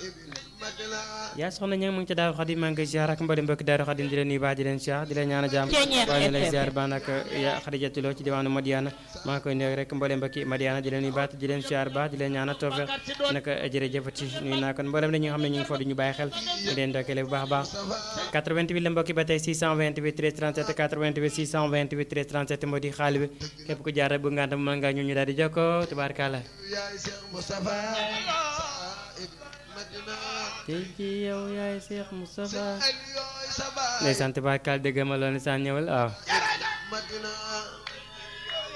yaa soxna ña ngi mu ngi ci Daaru Xadim maa ngi koy ziar ak mboolem mbokki Daaru Xadim di leen nuyu baax di leen ziar di leen ñaan a jàmm waaye lay ziar ba nag ya Xadijatu Lo ci diwaanu Madiana maa ngi koy nuyu rek mboolem mbokki Madiana di leen nuyu baax di leen ziar baax di leen ñaan a toofe nag jërëjëfati nuyu naa kon mboolem ñi nga xam ne ñu ngi foofu di ñu bàyyi xel di leen ndokkale bu baax a baax 88 la mbokki ba tey 628 13 37 88 628 13 37 moo di xaali bi képp ku jaar bu ngàntam mën nga ñu ñu daal di jokkoo tubaarkàlla tey jii yow yaay Cheikh Moustapha ndeysaan tubaarkàlla dégg ma loolu saan ñëwal waaw